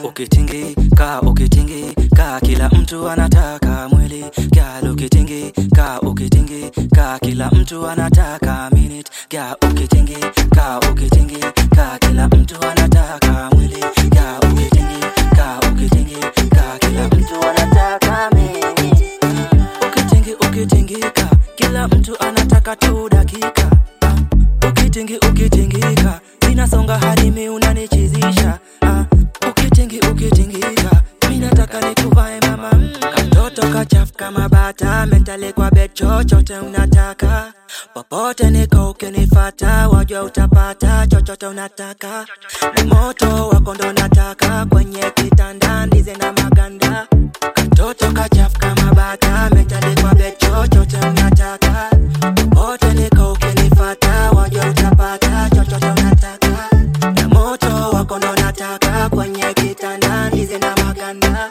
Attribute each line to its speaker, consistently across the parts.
Speaker 1: ukitingika ukitingika kila mtu anataka mwili gal ukitingika ukitingika kila mtu anataka minute gal ukitingika ukitingika kila mtu anataka mwili gal ukitingika ukitingika kila mtu anataka minute ukitingi ukitingika kila mtu anataka tu dakika Ah, ukitingi ukitingika minasonga hadi mi unanichizisha Ah, ukitingi ukitingika mi nataka nikuvae mama mm. katoto kachafu kama bata mentale kwa bed chochote unataka popote niko ukinifata wajua utapata chochote unataka na moto wako ndo nataka kwenye kitanda ndize na maganda katoto kachafu kama bata mentale kwa bed chochote unataka popote niko ukinifata wajua utapata chochote unataka na moto wako ndo nataka kwenye kitanda ndize na maganda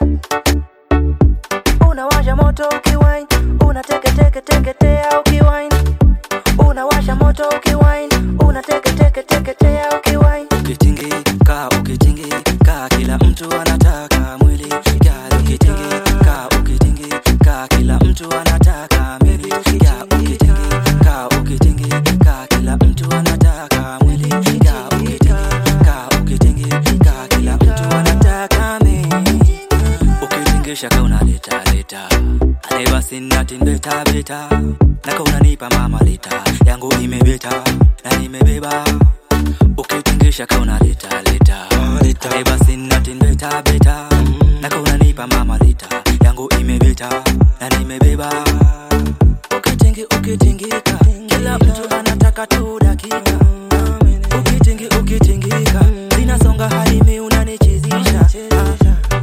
Speaker 1: unawasha moto ukiwine unateketeketeketea ukiwine unawasha moto ukiwine unateketeketeketea ukiwine ukitingika ukitingika kila mtu anataka mwili gal ukitingika ukitingika kila mtu anataka mwili gal ukitingika ukitingika kila mtu anataka mwili gal ukitingika ukitingika kila mtu anataka mwili ukitingisha ka unaleta leta ale basi natin beta beta naka unanipa mama leta yangu imebeta na nimebeba ukitingisha ka unaleta leta ale basi natin beta beta naka unanipa mama leta yangu imebeta na nimebeba ukitingi ukitingika kila mtu anataka tu dakika ukitingi ukitingika zinasonga hadi mi unanichizisha Ah,